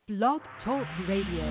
Blog Talk Radio.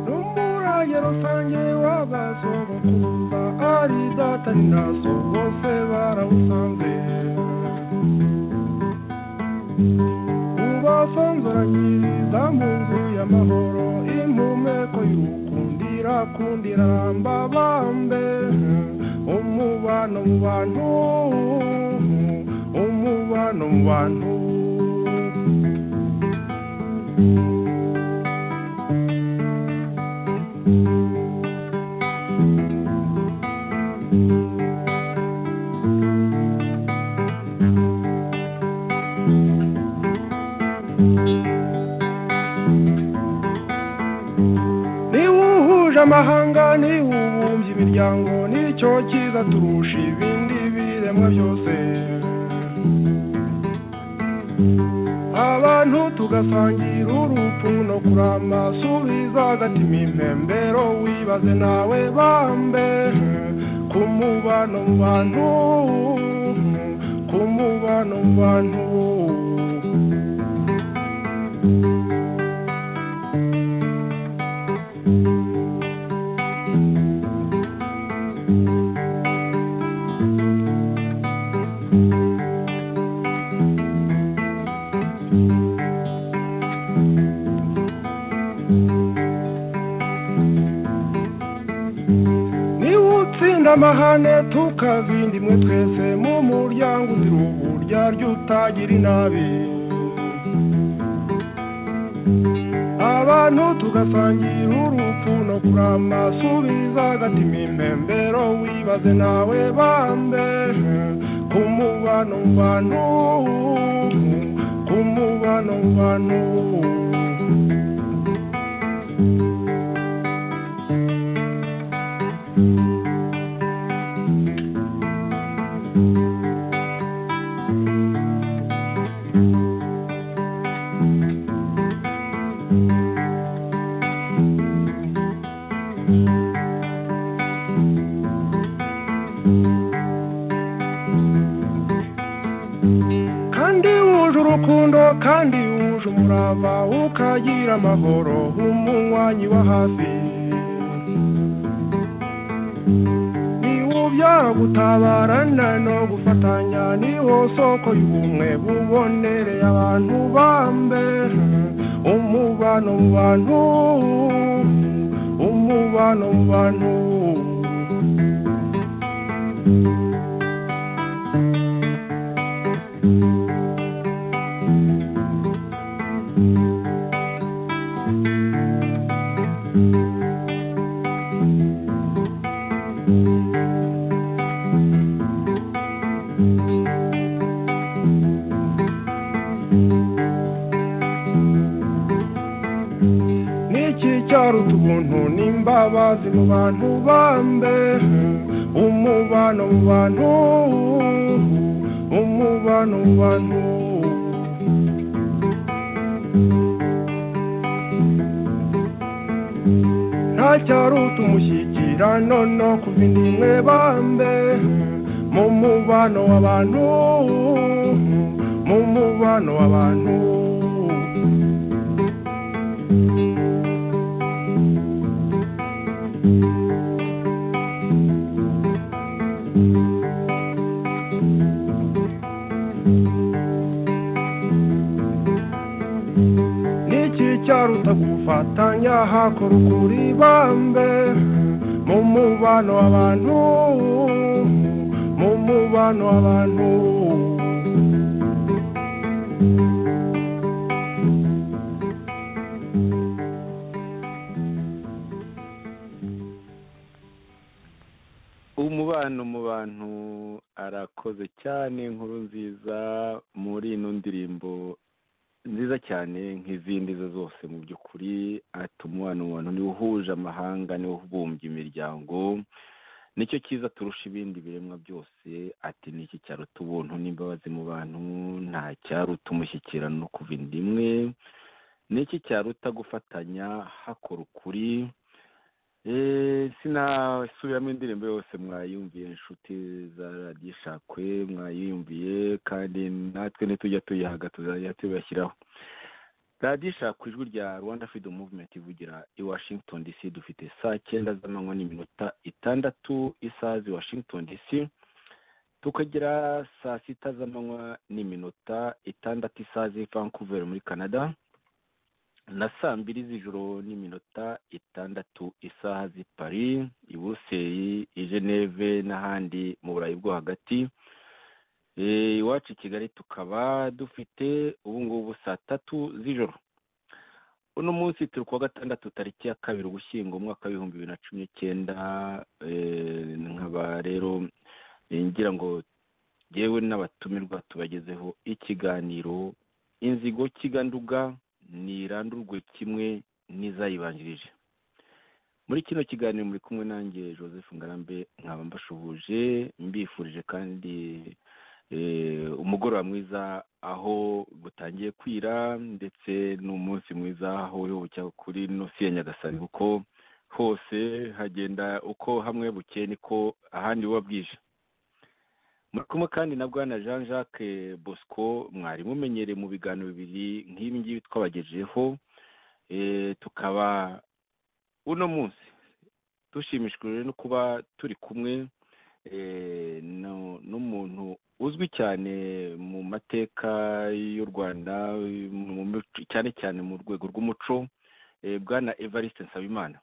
n'umurage rusange w'agasogo kumva ari datari naso bose barawusanze ubasanzuragiriza mu nzu y'amahoro impumeko y'ukundira kundira mbabambe umubano mu bantu umubano mu bantu niba uhuje amahanga niba ubumbye imiryango nicyo cyiza turusha ibindi biremwa byose abantu tugasangira urupfu no kurama subiza agatima impembero wibaze nawe bambe ku mubano mu bantu ku mubano mu bantu niba utsinda amahane tukazinda imwe twese mu muryango uzira uburyarya utagira inabi abantu tugasangira urupfu no kurama subiza agatima impembero wibaze nawe bambe ku mubano mu bantu ku mubano mu bantu kandi wuje urukundo kandi wuje umurava ukagira amahoro umunywanyi wa hafi niwo ubyara gutabarana no gufatanya niwo soko y'ubumwe bubonereye abantu bambe umubano mu bantu umubano mu bantu n'iki cyaruta ubuntu n'imbabazi mu bantu bambe umubano mu bantu umubano mu bantu turacyaruta umushyikirano no ku bindi mwebambe mu mubano w'abantu mu mubano w'abantu niki cyaruta gufatanya hakora ukuri bambe mu mubano w'abantu mu mubano w'abantu umubano mu bantu arakoze cyane inkuru nziza muri ino ndirimbo nziza cyane nk'izindi zo zose mu by'ukuri ati umubano mu bantu niwo uhuje amahanga niwo ubumbye imiryango nicyo cyiza turusha ibindi biremwa byose ati niki cyaruta ubuntu n'imbabazi mu bantu nta cyaruta umushyikirano no kuva inda imwe niki cyaruta gufatanya hakora ukuri Eh, sinasubiramo indirimbo yose mwayumviye inshuti za radiyo ishakwe mwayiyumviye kandi natwe nitujya tuyihaga tuzajya tubashyiraho radiyo ishakwe ijwi rya rwanda freedom movement ivugira i washington dc dufite saa cyenda z'amanywa n'iminota itandatu isaha z'i washington dc tukagera saa sita z'amanywa n'iminota itandatu isaha z'i vancouver muri canada na saa mbiri z'ijoro n'iminota itandatu isaha z'i paris i buruseli i geneve n'ahandi mu burayi bwo hagati Eh, iwacu i kigali tukaba dufite ubu ngubu saa tatu z'ijoro uno munsi turi kuwa gatandatu tariki ya kabiri ugushyingo umwaka w'ibihumbi bibiri na cumi n'icyenda eh, nkaba rero eh, ngira ngo yewe n'abatumirwa tubagezeho ikiganiro inzigo kiganduga ntirandurwe kimwe n'izayibanjirije muri kino kiganiro muri kumwe nanjye joseph ngarambe nkaba mbashuhuje mbifurije kandi eh, umugoroba mwiza aho butangiye kwira ndetse n'umunsi mwiza aho uyoboka kuri nosi ya nyagasani kuko hose hagenda uko hamwe bukeye niko ahandi buba bwije muri kumwe kandi na bwana jean jacques bosco mwari mumenyereye mu biganiro bibiri nk'ibi ngibi twabagejejeho Eh, tukaba uno munsi dushimishijwe no kuba turi kumwe eh, no- n'umuntu uzwi cyane mu mateka y'u rwanda mu mico- cyane cyane mu rwego rw'umuco eh, bwana evariste nsabimana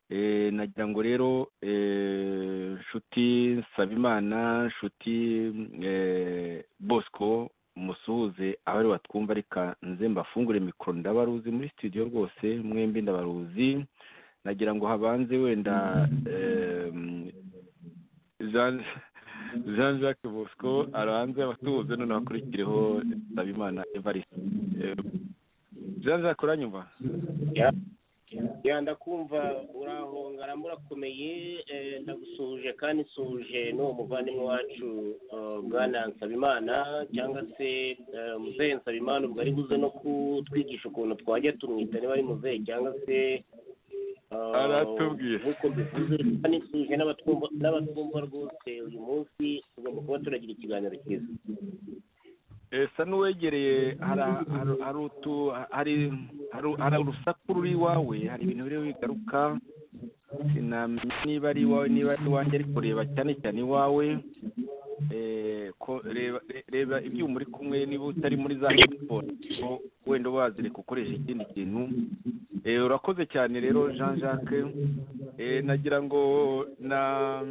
Eh, nagira ngo rero eh, nshuti nsabimana nshuti eh, bosco musuhuze abari batwumva reka nze mbafungure mikoro ndabaruzi muri studio rwose mwembi ndabaruzi nagira ngo habanze wenda eh, Jean Jean Jacques Bosco arabanze abatubuze noneho akurikireho Nsabimana Evariste Eh, Jean Jacques uranyumva ya ndakumva urahonga murakomeye ndagusuhuje kandi nsuhuje n'uwo muvandimwe wacu eh, bwana nsabimana cyangwa se eh, muzehe nsabimana ubwo ari buze no kutwigisha ukuntu twajya tumwita niba ari muzehe cyangwa se eh, Aratubwira. nk'uko bivuze kandi nsuhuje n'abatwumva n'abatwumva rwose uyu munsi tugomba kuba turagira ikiganiro cyiza esa n'uwegereye hari- hari- hari utu- hari- hari- hari urusaku ruri iwawe hari ibintu biriho bigaruka sinamenya niba ari iwawe niba ari iwanjye ariko reba cyane cyane iwawe Eh, ko- reba re- reba ibyuma uri kumwe niba utari muri za telefone ko wenda wazireka ukoresha ikindi kintu Eh, urakoze cyane rero jean jacques Eh, nagira ngo na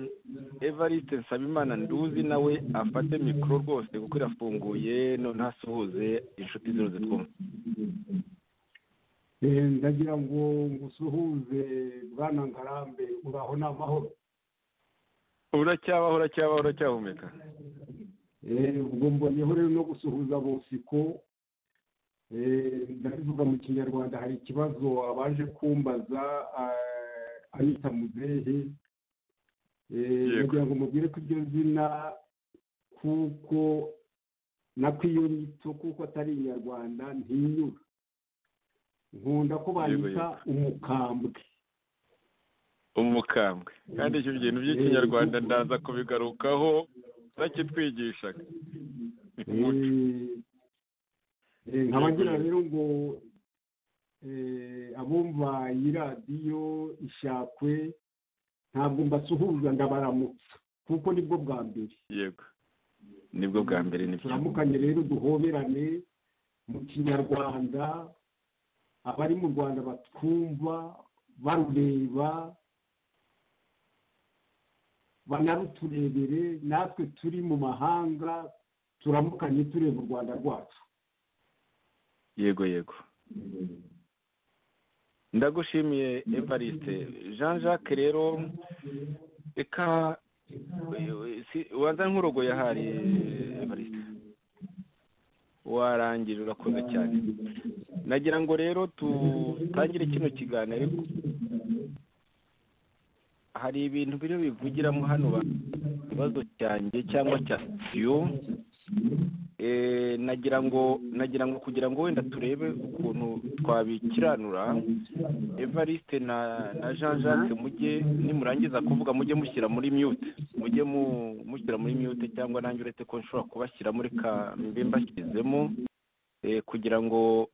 evariste nsabimana nduzi nawe afate mikoro rwose kuko irafunguye noneho asuhuze inshuti zose zitwumva Eh, ndagira ngo ngusuhuze bwana ngarambe uraho ni amahoro uracyabaho uracyabaho uracyahumeka Eh, ubwo mbonyeho rero no gusuhuza bosiko Eh, ndabivuga mu kinyarwanda hari ikibazo abaje kumbaza ah, anyita muzehe Eh, Yego. ndagira ngo mubwire ko iryo zina kuko nako iyo nyito kuko atari inyarwanda ntinyura nkunda ko Yego, banyita umukambwe umukambwe kandi ibyo bintu by'ikinyarwanda ndaza kubigarukaho bakitwigishaga umuco nkaba ngira rero ngo eh, abumva iyi radiyo ishakwe ntabwo mbasuhuza ndabaramutsa kuko nibwo bwa mbere yego nibwo bwa mbere nibyo turamukanye rero duhoberane mu kinyarwanda abari mu rwanda batwumva barureba banaruturebere natwe turi mu mahanga turamukanye tureba u rwanda rwacu yego yego ndagushimiye evariste jean jacques rero reka waza nk'urogoye ahari evariste warangije urakoze cyane nagira ngo rero tutangire kino kiganiro ariko hari ibintu biri bivugiramo hano ikibazo cyanjye cyangwa cya sitidiyo nagira ngo nagira ngo kugira ngo wenda turebe ukuntu twabikiranura evariste na na jean jacques mujye nimurangiza kuvuga mujye mushyira muri mute mujye mushyira muri mute cyangwa nanjye uretse ko nshobora kubashyira muri ka mbe mbashyizemo kugira ngo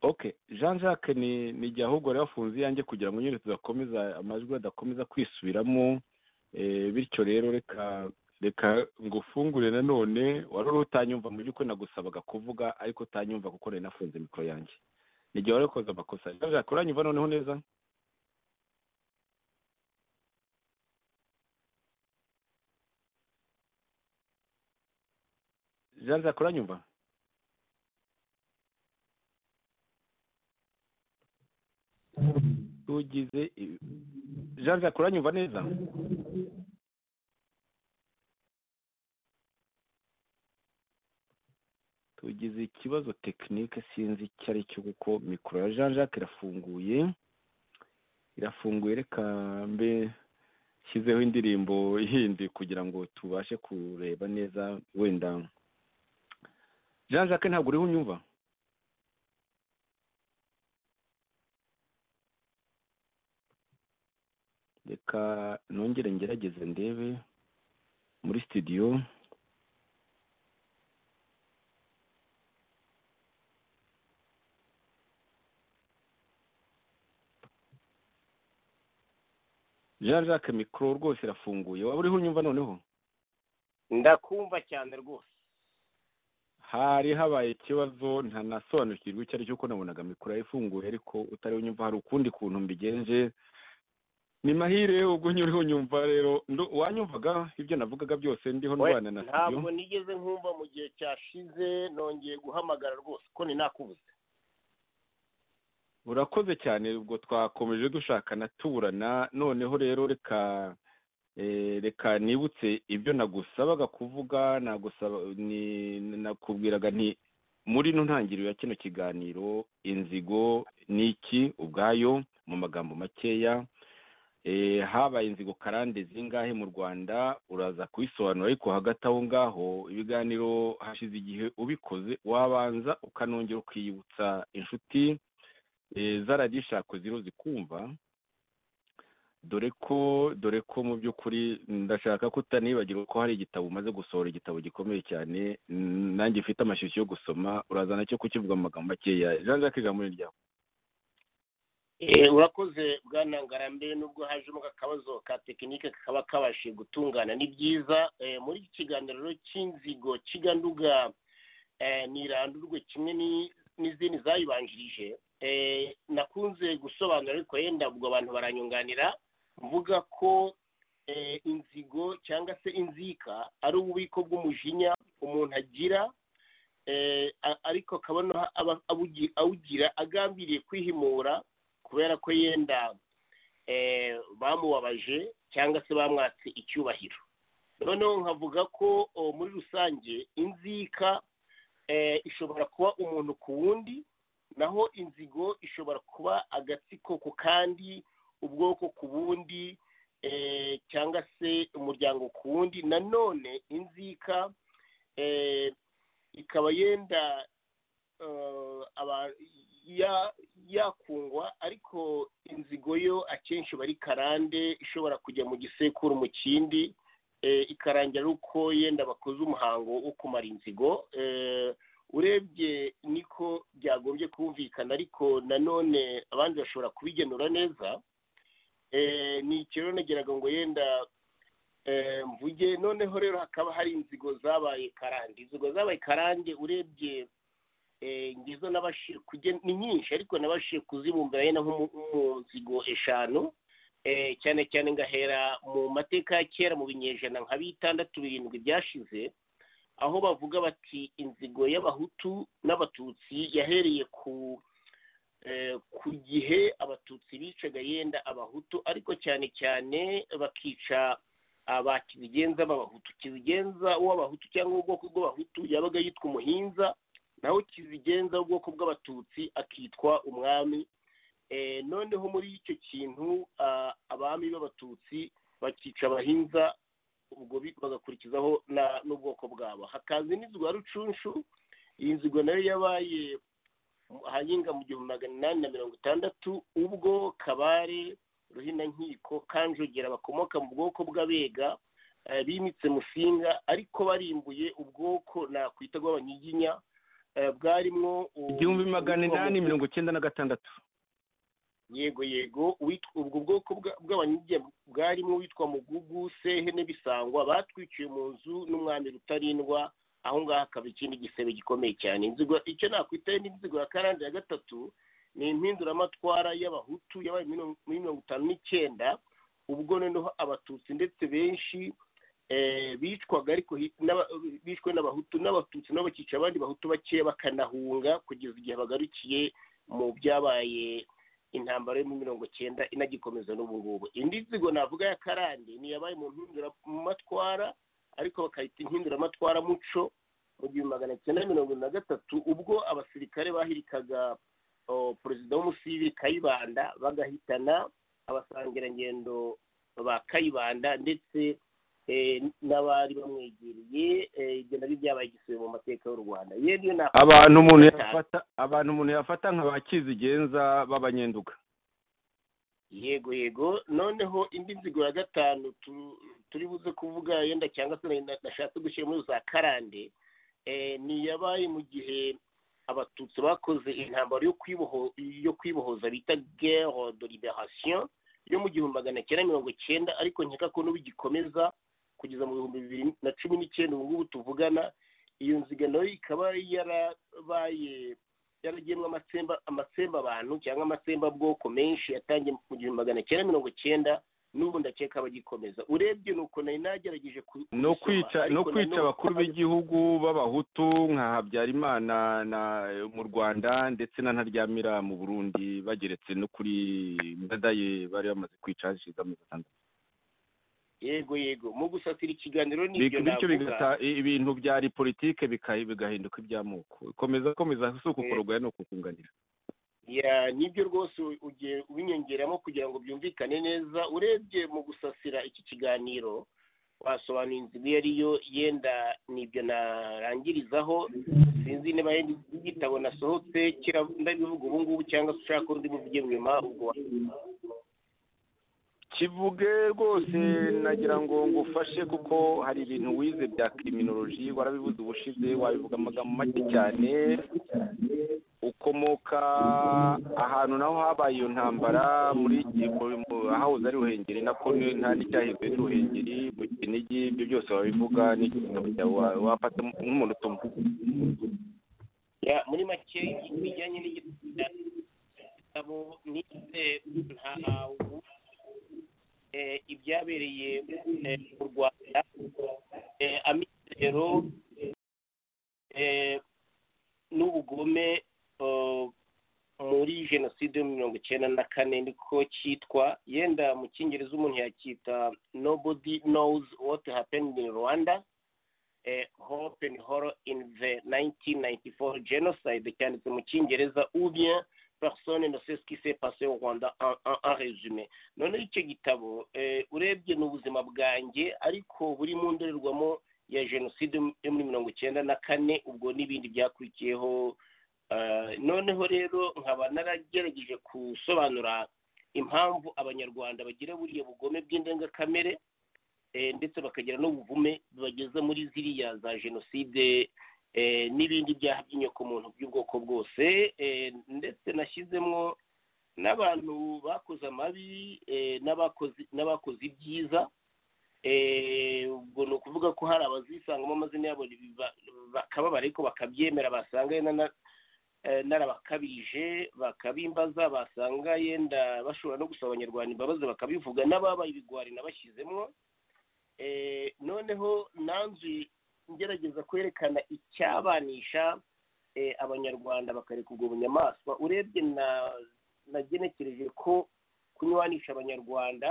oke jean jacques ni ni igihe ahubwo wari wafunze iyanjye kugira ngo nyine tudakomeza amajwi adakomeza kwisubiramo eh, bityo rero reka reka ngufungure nanone wari uri utanyumva mu by'ukuri nagusabaga kuvuga ariko utanyumva kuko nari nafunze mikoro yanjye ni igihe wari wakoze amakosa jean jacques uranyumva noneho neza jean jacques uranyumva tugize i- jean jacques uranyumva neza tugize ikibazo tekinike sinzi icyo ari cyo kuko mikoro ya jean jacques irafunguye irafunguye reka mbe nshyizeho indirimbo yindi kugira ngo tubashe kureba neza wenda jean jacques ntabwo uriho unyumva reka nongere ngerageze ndebe muri sitidiyo jean jacques mikoro rwose irafunguye waba uriho unyumva noneho ndakumva cyane rwose hari habaye ikibazo ntanasobanukirwa icyo ari cyo kuko nabonaga mikoro yayifunguye ariko utari unyumva hari ukundi kuntu mbigenje ni mahire ubwo nyuriho unyumva rero ndo- wanyumvaga ibyo navugaga byose ndiho We, ndwana na ntabwo studio nigeze nkumva mu gihe cyashize nongeye guhamagara rwose ko ninakubuze urakoze cyane ubwo twakomeje dushakana tuburana noneho rero reka eh, reka nibutse ibyo nagusabaga kuvuga nagusaba ni- nakubwiraga nti muri ino ntangiriro ya kino kiganiro inzigo ni iki ubwayo mu magambo makeya eh, habaye inzigo karande zingahe mu rwanda uraza kubisobanura ariko hagati aho ngaho ibiganiro hashize igihe ubikoze wabanza ukanongera ukiyibutsa inshuti eh, zaragishakwe ziriho zikumva dore ko dore ko mu by'ukuri ndashaka ko utanibagira ko hari igitabo umaze gusohora igitabo gikomeye cyane mm, nanjye ufite amashyushyu yo gusoma uraza nacyo kukivuga mu magambo makeya jean jacques ijambo ni ryawe Eh, urakoze bwana ngarambe nubwo hajemo akabazo ka tekinike kakaba kabashije gutungana ni byiza eh, muri iki kiganiro rero cy'inzigo kiganduga eh, nirandurwe kimwe ni- n'izindi zayibanjirije eh, nakunze gusobanura ariko yenda ubwo abantu baranyunganira mvuga ko eh, inzigo cyangwa se inzika ari ububiko bw'umujinya umuntu agira eh, a- ariko akaba noneho aba- abugi- awugira agambiriye kwihimura kubera ko yenda eh, bamubabaje cyangwa se bamwatse icyubahiro noneho nkavuga ko o, muri rusange inzika eh, ishobora kuba umuntu ku wundi naho inzigo ishobora kuba agatsiko ku kandi ubwoko ku bundi eh, cyangwa se umuryango ku wundi nanone inzika eh, ikaba yenda eh, aba- ya- yakungwa ariko inzigo yo akenshi bari karande ishobora kujya mu gisekuru mu kindi eh, ikarangira uko yenda bakoze umuhango wo kumara inzigo eh, urebye niko byagombye kumvikana ariko nanone abandi bashobora kubigenura neza eh, ni ikiro nageraga ngo yenda eh, mvuge noneho rero hakaba hari inzigo zabaye karande inzigo zabaye karande urebye eh, ngizo nabashije kugena ni nyinshi ariko nabashije kuzibumbira yenda nko mu- mu nzigo eshanu eh, cyane cyane ngahera mu mateka ya kera mu binyejana nka bitandatu birindwi byashize aho bavuga bati inzigo y'abahutu n'abatutsi yahereye ku eh, ku gihe abatutsi bicaga yenda abahutu ariko cyane cyane bakica aba kibigenza b'abahutu kibigenza uw'abahutu cyangwa ubwoko bw'abahutu yabaga yitwa umuhinza naho kizigenza ubwoko bw'abatutsi akitwa umwami Eh, noneho muri icyo kintu ah, abami b'abatutsi bakica abahinza ubwo bi- bagakurikizaho na- n'ubwoko bwabo hakaza n'inzu ya rucunshu iyi nzigo nayo yabaye ahahinga mu gihumbi magana inani na mirongo itandatu ubwo kabare ruhinankiko kanjogera bakomoka mu bwoko bw'abega eh, bimitse musinga ariko barimbuye ubwoko nakwita bw'abanyiginya eh, bwarimo u- igihumbi magana inani mirongo icyenda na gatandatu yego yego uwitwa- ubwo bwoko bwa- bw'abanyige bwarimo uwitwa mugugu sehe n'ibisangwa batwiciye mu nzu n'umwami rutarindwa aho ngaho hakaba ikindi gisebe gikomeye cyane inzigo icyo nakwitaye n'inzigo ya karande ya gatatu ni impinduramatwara y'abahutu yabaye muri mirongo itanu n'icyenda ubwo noneho abatutsi ndetse benshi eh, bicwaga ariko hi- n'aba- bishwe n'abahutu n'abatutsi nabo bakica abandi bahutu bakeya bakanahunga kugeza igihe bagarukiye mu byabaye intambara yo mu mirongo cyenda inagikomeza n'ubu ngubu indi nzigo navuga ya karande ni yabaye mu mpinduramatwara ariko bakayita impinduramatwara muco mu gihumbi magana cyenda mirongo na gatatu ubwo abasirikare bahirikaga o, perezida w'umusivili kayibanda bagahitana abasangirangendo ba kayibanda ndetse eh, n'abari bamwegereye eh, ibyo nabyo byabaye igisibe mu mateka y'u rwanda yewe niyo nakwita abantu umuntu cyane. yafata abantu umuntu yafata nka ba kizigenza b'abanyenduga yego yego noneho indi nzigo ya gatanu tu- turi buze kuvuga yenda cyangwa se na- nashatse gushyira muri za karande eh, ni yabaye mu gihe abatutsi bakoze intambara yo kwiboho yo kwibohoza bita guerre de liberation yo mu gihumbi magana cyenda mirongo cyenda ariko nkeka ko n'ubu igikomeza kugeza mu bihumbi bibiri na cumi n'icyenda ubu ngubu tuvugana iyo nziga nayo ikaba yarabaye yaragenwe amatsemba amatsemba abantu cyangwa amatsemba bwoko menshi yatangiye mu gihumbi magana cyenda mirongo cyenda n'ubu ndakeka abagikomeza urebye ni uko nari nagerageje ku- no kubisoma, kwica no ariko kwica nanone- abakuru b'igihugu b'abahutu nka habyarimana na mu rwanda ndetse na ntaryamira mu burundi bageretse no kuri ndadaye bari bamaze kwica hashize amezi atandatu yego yego mu gusatira ikiganiro n'ibyo bityo navuga. bigata i- ibintu byari politike bika- bigahinduka iby'amoko komeza komeza si ukukorogoya ni ukukunganira ya nibyo rwose u- ugiye ubinyongeramo kugira ngo byumvikane neza urebye mu gusasira iki kiganiro wasobanura inzigo iyo ariyo yenda nibyo narangirizaho sinzi niba yenda igitabo nasohotse kira- ndabivuga ubu ngubu cyangwa se ushaka ko ndibuvuge nyuma ubwo kivuge rwose nagira ngo ngufashe kuko hari ibintu wize bya kiriminoloji warabivuze ubushize wabivuga amagambo make cyane ukomoka ahantu naho habaye iyo ntambara muri Giko- mu- ahahoze ari ruhengeri nako ni- nta n'icyahizwe ruhengeri mu kinigi ibyo byose wabivuga n'igitabo cyawe wa- wafata nk'umuntu utuma Ya, muri make bijyanye n'igitabo nize ntahawu eh, ibyabereye eh, mu rwanda eh, amizero eh, n'ubugome eh, muri jenoside yo mirongo icyenda na kane niko cyitwa yenda mu cyingereza umuntu yacyita nobody knows what happened in rwanda eh, hope and horror in the 1994 genocide cyanditse mu cyongereza ou bien personne ne sait ce qui s'est passé au Rwanda en, en, en résumé noneho icyo gitabo eh, urebye ni ubuzima bwanjye ariko buri mu ndorerwamo ya jenoside yo muri mirongo icyenda na kane ubwo n'ibindi byakurikiyeho eh, noneho rero nkaba naragerageje gusobanura impamvu abanyarwanda bagira buriya bugome bw'indengakamere eh, ndetse bakagira n'ubuvume bageza muri ziriya za jenoside eh, n'ibindi byaha by'inyokomuntu by'ubwoko bwose eh, ndetse nashyizemo n'abantu bakoze amabi eh, n'abakoze n'abakoze ibyiza eh, ubwo ni ukuvuga ko hari abazisangamo amazina yabo biba- bakababara ariko bakabyemera basanga yenda na- eh, narabakabije bakabimbaza basanga yenda bashobora no gusaba abanyarwanda imbabazi bakabivuga n'ababaye ibigwari nabashyizemo Eh, noneho nanzu ngerageza kwerekana icyabanisha eh, abanyarwanda bakareka ubwo bunyamaswa urebye na nagenekereje ko kunywanisha abanyarwanda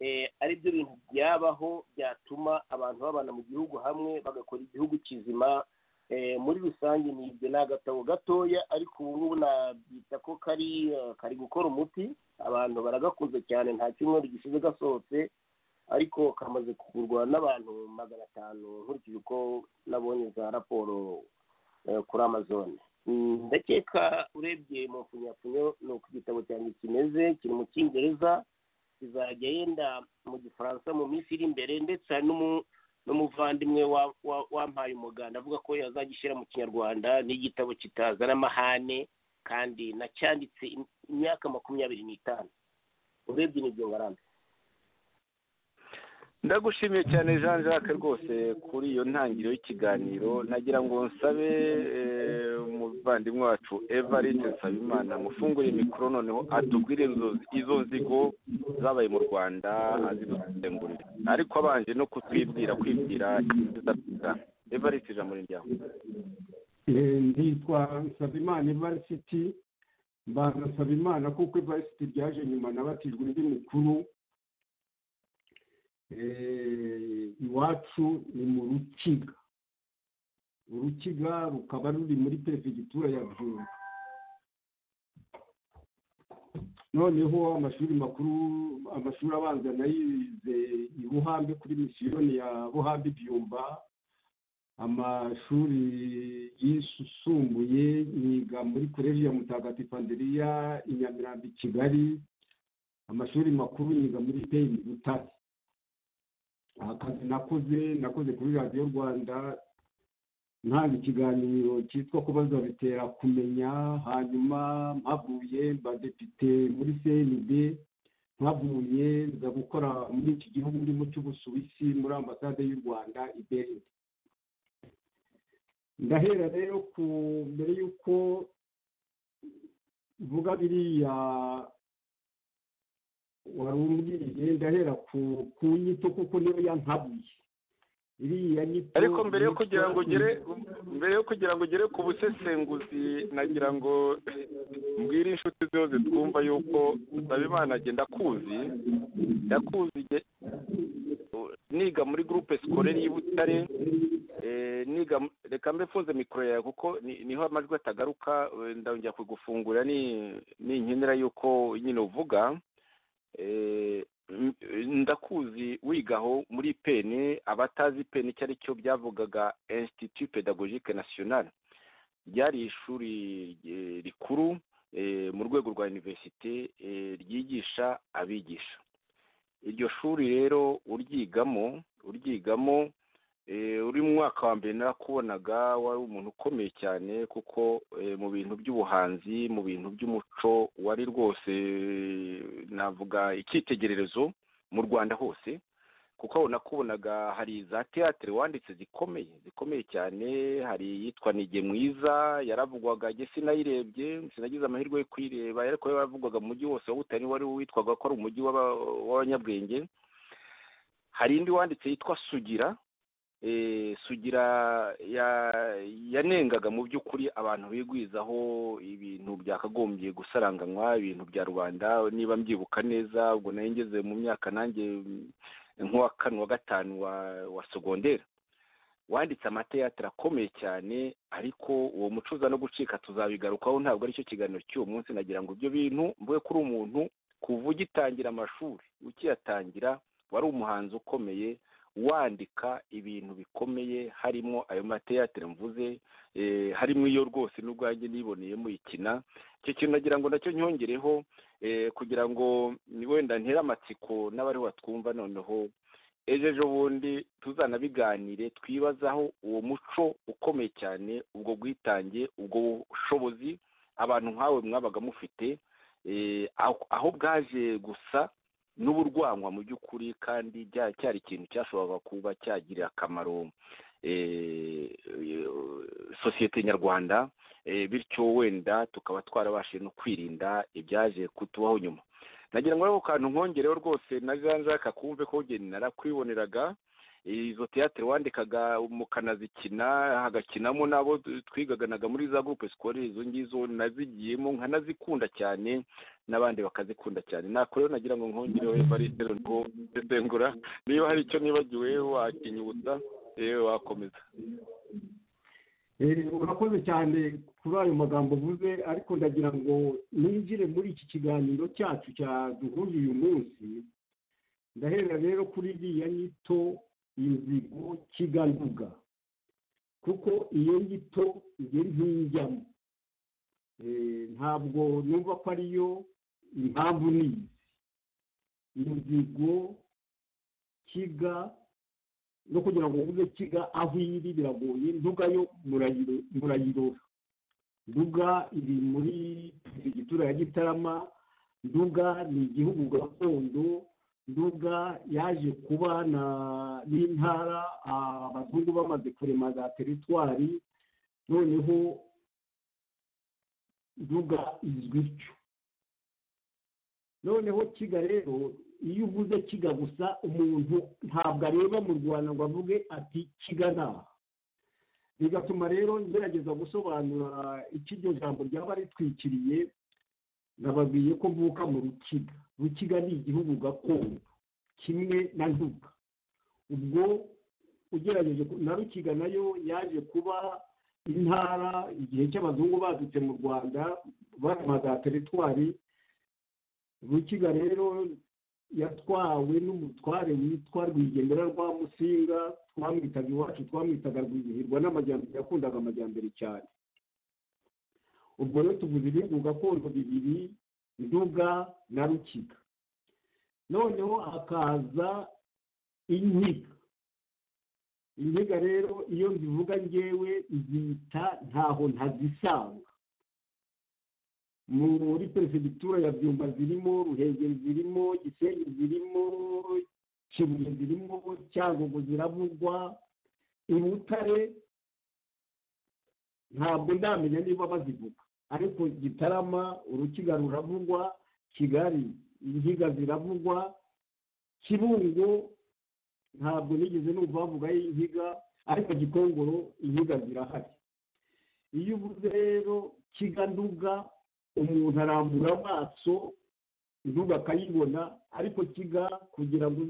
eh, ari byo bintu byabaho byatuma abantu babana mu gihugu hamwe bagakora igihugu kizima eh, muri rusange ni ibyo ni agatabo gatoya ariko ubu ngubu nabyita ko kari eh, kari gukora umuti abantu baragakunze cyane nta cyumweru gishize gasohotse ariko kamaze kugurwa n'abantu magana atanu nkurikije uko nabonye za raporo eh, kuri amazon Mm, ndakeka urebye mu mfunyafunyo ni uko igitabo cyanjye kimeze kiri mu cyongereza kizajya yenda mu gifaransa mu minsi iri imbere ndetse hari n'umu- n'umuvandimwe wampaye umuganda avuga ko yazagishyira mu kinyarwanda n'igitabo kitazana amahane kandi nacyanditse imyaka makumyabiri n'itanu urebye n'ibyo ngarambe ndagushimiye cyane jean jacques rwose kuri iyo ntangiriro y'ikiganiro nagira ngo nsabe eh, umuvandimwe wacu evariste nsabimana mufungure mikoro noneho atubwire inzo- izo nzigo zabaye mu rwanda azidusengurire ariko abanje no kutwibwira kwibwira iziza evariste ijambo ni ryawe Eh, nditwa nsabimana ivarisiti mbanza nsabimana kuko ivarisiti ryaje nyuma nabatijwe undi mukuru Eh, iwacu ni mu rukiga urukiga rukaba ruri muri perefegitura ya bwunga noneho amashuri makuru amashuri abanza nayize i buhambe kuri misiyoni ya buhambe byumba amashuri yisumbuye yiga muri ya mutagatifu anderiya i nyamirambo i kigali amashuri makuru yiga muri peyi i butare akazi nakoze nakoze kuri radiyo rwanda ntanga ikiganiro cyitwa kubaza bitera kumenya hanyuma mpavuye mba depite muri cnb mpavuye nza gukora muri iki gihugu ndimo cy'ubusuwisi muri ambasade y'u rwanda i berlin ndahera rero ku mbere y'uko mvuga biriya wari umbwiye ndahera ku ku nyito kuko niyo yantabuye iriya nyito ariko mbere yo kugira ngo ugere mbere yo kugira ngo ugere ku busesenguzi nagira ngo mbwire inshuti zose twumva yuko nsabimana agenda akuzi yakuzi igihe- niga muri gurupe sikorere y'i butare eh, niga mu- reka mbe mfunze mikoro yawe kuko ni- niho amajwi atagaruka eh, ndongera kugufungurira ni- ninkenera yuko nyine uvuga eh, m- ndakuzi wigaho muri peni abatazi peni icyo ari cyo byavugaga institut pedagogique national ryari ishuri eh, rikuru eh, mu rwego rwa universite eh, ryigisha abigisha iryo shuri rero uryigamo uryigamo eh, uri mu mwaka wa mbere narakubonaga wari umuntu ukomeye cyane kuko eh, mu bintu by'ubuhanzi mu bintu by'umuco wari rwose eh, navuga icyitegererezo mu rwanda hose kuko aho nakubonaga hari za teatire wanditse zikomeye zikomeye cyane hari iyitwa nige mwiza yaravugwaga njye sinayirebye sinagize amahirwe yo kuyireba ariko yaravugwaga mu mujyi wose wa butare wari witwaga ko ari umujyi w'aba- w'abanyabwenge hari indi wanditse yitwa sugira eh, sugira ya- yanengaga mu by'ukuri abantu bigwizaho ibintu byakagombye gusaranganywa ibintu bya rubanda niba mbyibuka neza ubwo nari ngeze mu myaka nanjye mm, nk'uwa kane wa gatanu wa wa segonderi wanditse amateatire akomeye cyane ariko uwo muco uza no gucika tuzabigarukaho ntabwo aricyo kiganiro cy'uwo munsi nagira ngo ibyo bintu mvuge kuri umuntu kuva ugitangira amashuri ukiyatangira wari umuhanzi ukomeye wandika ibintu bikomeye harimo ayo mateyatere mvuze eh, harimo iyo rwose n'ubwanjye niboneye muyikina icyo kintu nagira ngo nacyo nyongereho eh, kugira ngo ni wenda ntere amatsiko n'abariho batwumva noneho ejo ejo bundi tuzanabiganire twibazaho uwo muco ukomeye cyane ubwo bwitange ubwo bushobozi abantu nkawe mwabaga mufite eh, aho- aho bwaje gusa n'uburwankwa mu by'ukuri kandi bya- cyari ikintu cyashoboraga kuba cyagirira akamaro eh, eh, sosiyete nyarwanda eh, bityo wenda tukaba twarabashije no kwirinda ibyaje kutubaho nyuma nagira ngo rero kantu nkongereho rwose na jean jacques kumve ko ugeni narakwiboneraga izo teatire wandikaga mukanazikina hagakinamo n'abo twigaganaga muri za groupe scolaire izo ngizo nazigiyemo nkanazikunda cyane n'abandi bakazikunda cyane nako rero nagira ngo nkongereho evariste ngo ndengura niba hari icyo nibagiwe wakinyibutsa yewe wakomeza Eh, urakoze cyane kuri ayo magambo uvuze ariko ndagira ngo ninjire muri iki kiganiro cyacu cyaduhuje uyu munsi ndahera rero kuri iriya nyito inzigo kiganduga kuko iyo nyito njye ntijyamo Eh, ntabwo numva ko ariyo impamvu nizi inzigo kiga no kugira ngo uvuge kiga aho iri biragoye nduga yo murayiro murayirora nduga iri muri perefegitura ya gitarama nduga ni igihugu gakondo nduga yaje kuba n'intara abazungu bamaze kurema za teritwari noneho nduga izwi cyo noneho kiga rero iyo uvuze kiga gusa umuntu ntabwo areba mu rwanda ngo avuge ati kiga ntaha bigatuma rero ngerageza gusobanura icyo iryo jambo ryaba ritwikiriye nababwiye ko mvuka mu rukiga rukiga ni igihugu gakondo kimwe na nduga ubwo ugerageje na rukiga nayo yaje kuba intara igihe cy'abazungu badutse mu rwanda barema za teritwari rukiga rero yatwawe n'umutware witwa rwigendera rwa musinga twamwitaga iwacu twamwitaga rwizihirwa n'amajyambere yakundaga amajyambere cyane ubwo rero tuvuze ibihugu gakondo bibiri nduga na rukiga noneho hakaza inkiga inkiga rero iyo nzivuga ngewe nzita ntaho ntazisanga muri perefegitura ya byumba zirimo ruhengeri zirimo gisenyi zirimo kibuye zirimo cyangugu ziravugwa i butare ntabwo ndamenya niba bazivuga ariko gitarama urukiga ruravugwa kigali inkiga ziravugwa kibungo ntabwo nigeze numva bavugaho inkiga ariko gikongoro inkiga zirahari iyo uvuze rero kiganduga umuntu arambura amaso intugu akayibona ariko kiga kugira ngo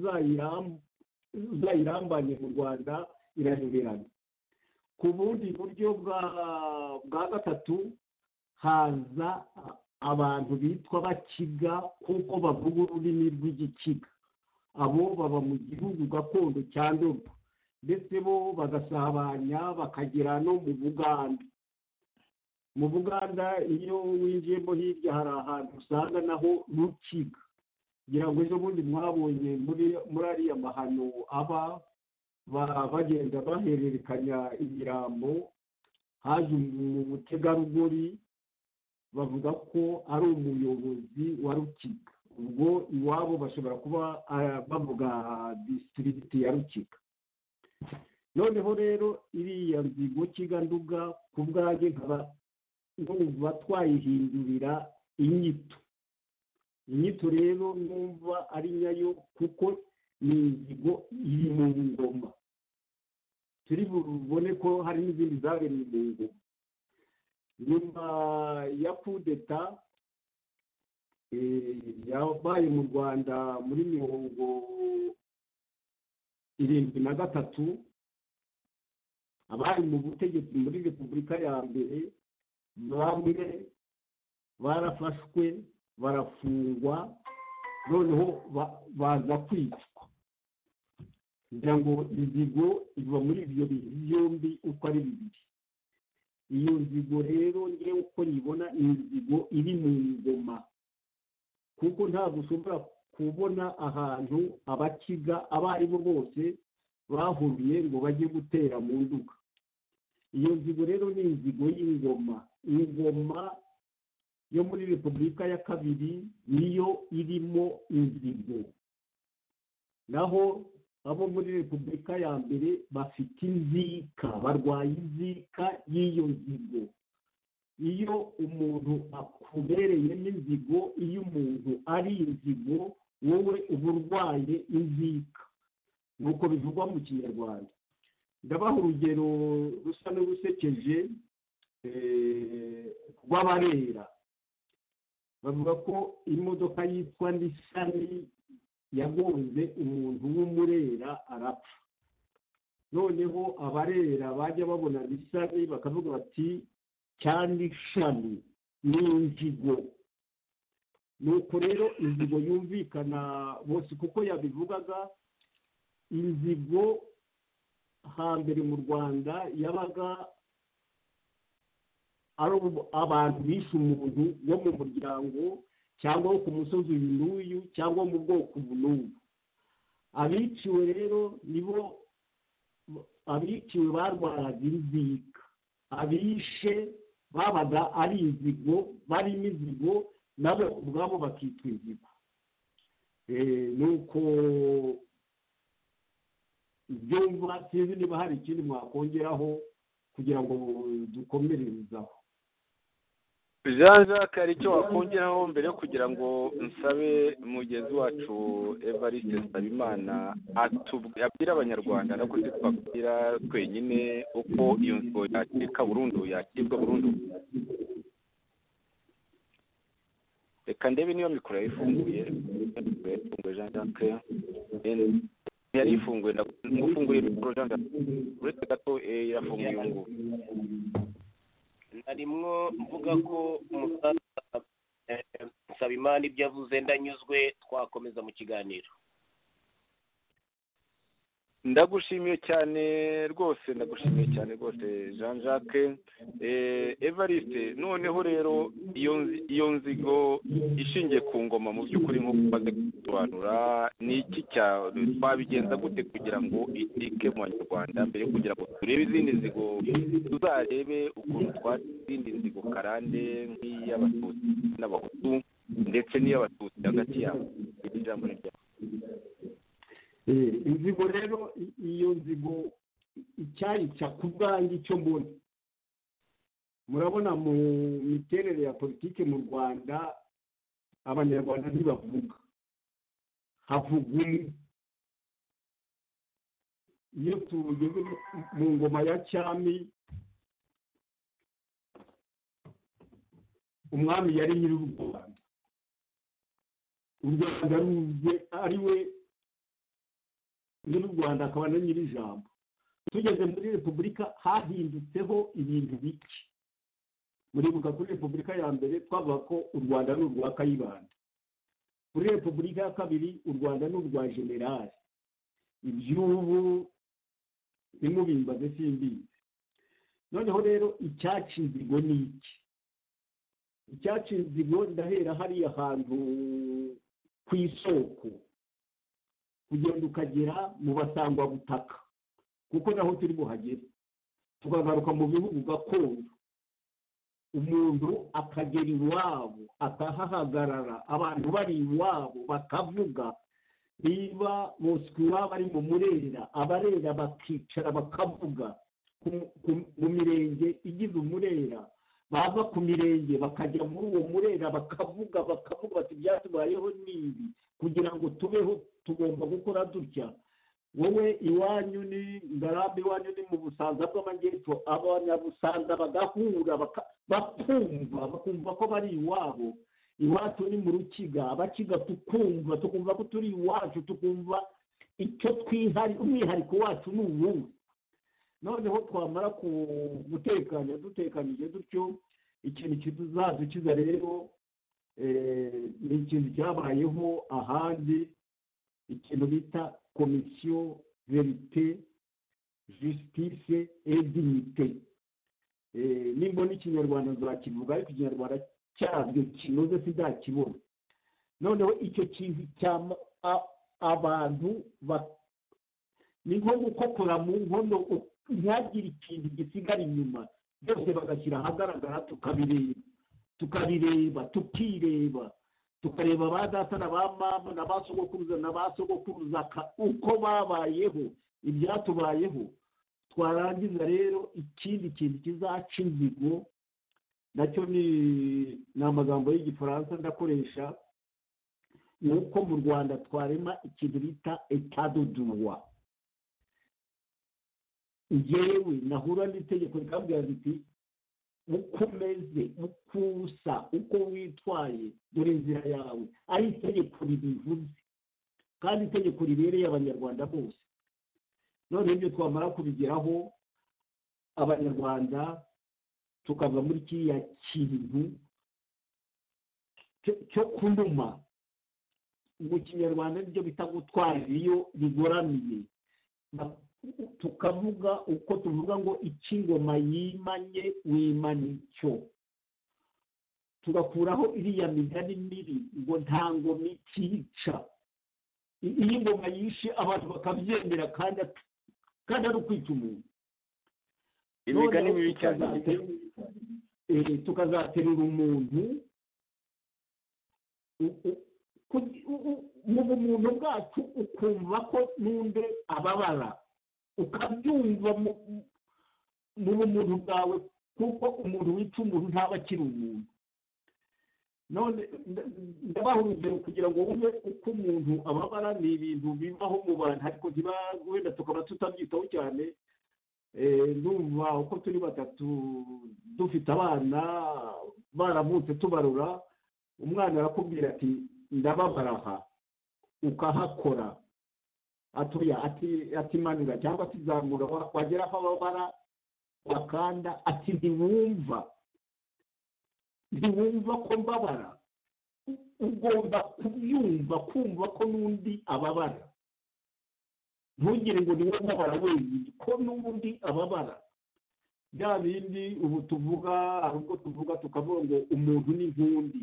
uzayirambanye mu rwanda iraheberana ku bundi buryo bwa gatatu haza abantu bitwa bakiga kuko bavuga ururimi rw'igikiga abo baba mu gihugu gakondo cya ndobo ndetse bo bagasabanya bakagera no mu buganda mu buganda iyo winjiyemo hirya hari ahantu usanga naho rukiga ngira ngo ejo bundi mwabonye muri ariya mahano aba bagenda bahererekanya ibirambo haje umutegarugori bavuga ko ari umuyobozi wa rukiga ubwo iwabo bashobora kuba bavuga disitirigiti ya rukiga noneho rero iriya nzigo kiganduga ku bwanjye nkaba numva twayihindurira inyito inyito rero numva ari nyayo kuko ni inzigo iri mu ngoma turi bubone ko hari n'izindi zabereye mu ngoma nyuma ya kudeta yabaye mu rwanda muri mirongo irindwi na gatatu abari mu butegetsi muri repubulika ya mbere bamwe barafashwe barafungwa noneho baza kwicwa kugira ngo inzigo iva muri ibyo bintu byombi uko ari bibiri iyo nzigo rero ngewe uko nyibona inzigo iri mu ngoma kuko ntabwo ushobora kubona ahantu abakiga abo ari bo bose bahuriye ngo bajye gutera mu nduga iyo nzigo rero ni inzigo y'ingoma ingoma yo muri repubulika ya kabiri niyo irimo inzigo naho abo muri repubulika ya mbere bafite inzika barwaye inzika y'iyo nzigo iyo umuntu akubereye n'inzigo iyo umuntu ari inzigo wowe uba urwaye inzika nk'uko bivugwa mu kinyarwanda ndabaha urugero rusa n'urusekeje rw'abarera bavuga ko imodoka yitwa nisani yagonze umuntu w'umurera arapfa noneho abarera bajya babona nisani bakavuga bati cyane ishami ni inzigo nuko rero inzigo yumvikana bose kuko yabivugaga inzigo hambere mu rwanda yabaga ari abantu bishe umuntu wo mu muryango cyangwa wo ku musozi uyu n'uyu cyangwa mu bwoko ubu n'ubu abiciwe rero nibo abiciwe barwaraga inzika abishe babaga ari inzigo barimo inzigo nabo ubwabo bakitwa inzigo nuko byumva sinzi niba hari ikindi mwakongeraho kugira ngo dukomererezaho jean jacques hari icyo wakongeraho mbere yo kugira ngo nsabe mugenzi wacu evariste nsabimana abwira abanyarwanda nabwo se twabwira twenyine uko iyo nzu yakirwa burundu yakirwa burundu reka ndebe niba mikoro yari ifunguye ifunguye jean jacques yari ifunguye ndafunguye mikoro jean jacques uretse gato irafunguye ubu ngubu harimo mvuga ko umusaza nsabimana ibyo avuze ndanyuzwe twakomeza mu kiganiro ndagushimiye cyane rwose ndagushimiye cyane rwose jean jacques evariste noneho rero iyo nzigo ishingiye ku ngoma mu by'ukuri nk'uko umaze gusobanura ni iki twabigenza gute kugira ngo itike mu banyarwanda mbere yo kugira ngo turebe izindi nzigo tuzarebe ukuntu twatse izindi nzigo karande nk'iy'abatutsi n'abahutu ndetse n'iy'abatutsi hagati yabo iri jambo ni ryabo inzigo rero iyo nzigo icyayica ku bwanjye icyo mbona murabona mu miterere ya politiki mu rwanda abanyarwanda ntibavuga havuga umwe iyo tugeze mu ngoma ya cyami umwami yari nyiri u rwanda u rwanda ari we nyiri u rwanda akaba na nyiri ijambo tugeze muri repubulika hahindutseho ibintu bike muribuka kuri repubulika ya mbere twavuga ko u rwanda ni urwa kayibanda kuri repubulika ya kabiri u rwanda ni urwa generali iby'ubu nimubimbaze simbizi noneho rero icyaci inzigo ni iki icyaci inzigo ndahera hariya hantu ku isoko kugenda ukagera mu basangwabutaka kuko naho turi buhagere tukagaruka mu bihugu gakondo umuntu akagera iwabo akahahagarara abantu bari iwabo bakavuga niba boswe iwabo ari mu murera abarera bakicara bakavuga mu mirenge igize umurera bava ku mirenge bakajya muri uwo murera bakavuga bakavuga bati byatubayeho n'ibi kugira ngo tubeho tugomba gukora dutya wowe iwanyu ni ngarambe iwanyu ni mu busanza bw'amajyepfo abanyabusanza bagahura bakumva bakumva ko bari iwabo iwacu ni mu rukiga abakiga tukumva tukumva ko turi iwacu tukumva icyo twihari umwihariko wacu ni uwuhe noneho twamara gutekanya dutekanyije dutyo ikintu kizadukiza rero ni ikintu cyabayeho ahandi ikintu bita komisiyo verite jisitise edinite nimba n'ikinyarwanda nzakivuga ariko ikinyarwanda cyabyo kinoze sindakibona noneho icyo kintu cya abantu ni nko gukokora mu nkono ntihagire ikintu gisigara inyuma byose bagashyira ahagaragara tukabireba tukabireba tukireba tukareba ba data na ba mama na ba sogokuruza na ba sogokuruza uko babayeho ibyatubayeho twarangiza rero ikindi kintu kizaca inzigo nacyo ni amagambo y'igifaransa ndakoresha ni uko mu rwanda twarema ikintu bita etadoduwa ngewe nahura n'itegeko rikambwira riti uko umeze uko usa uko witwaye dore inzira yawe ari itegeko ribivuze kandi itegeko ribereye abanyarwanda bose none ibyo twamara kubigeraho abanyarwanda tukava muri kiriya kintu cyo kunuma mu kinyarwanda nibyo bita gutwara iyo bigoramye tukavuga uko tuvuga ngo icy'ingoma yimanye wimana icyo tugakuraho iriya migani mibi ngo nta ngoma ikica iyo ingoma yishe abantu bakabyemera kandi kandi ari ukwica umuntu imigani mibi cyane tukazaterura umuntu u- u- ku- u- u- mu bumuntu bwacu ukumva ko n'undi ababara ukabyumva mu- mu bumuntu bwawe kuko umuntu wica umuntu ntaba akiri umuntu none nda- ndabaha urugero kugira ngo wumve uko umuntu ababara ni ibintu bibaho mu bantu ariko ntiba- wenda tukaba tutabyitaho cyane Eh, ndumva uko turi batatu dufite abana baravutse tubarura umwana arakubwira ati ndababara aha ukahakora atuya ati atimanura cyangwa atizamura wa- wagera aho ababara wakanda ati ntiwumva ntiwumva ko mbabara U- ugomba kubyumva kumva ko n'undi ababara ntugire ngo niwe ubabara wenyine ko n'ubundi ababara bya bindi ubu tuvuga hari ubwo tuvuga tukavuga ngo umuntu ni nkundi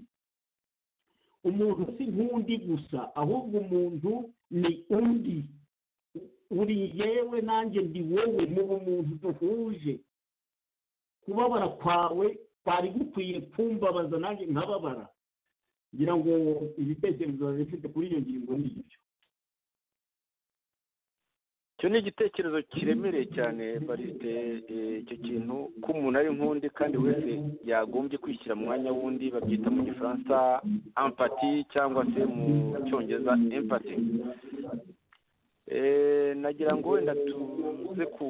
umuntu si nkundi gusa ahubwo umuntu ni undi uri yewe nanjye ndi wowe mu bumuntu duhuje kubabara kwawe kwari gukwiye kumbabaza nanjye nkababara ngira ngo ibitekerezo bifite kuri iyo ngingo ni ibyo icyo ni igitekerezo kiremereye cyane barite eh, icyo kintu ko umuntu ari nk'undi kandi wese yagombye kwishyira mu mwanya w'undi babyita mu gifaransa ampati cyangwa se mu cyongereza empati Eh, nagira ngo wenda tuze ku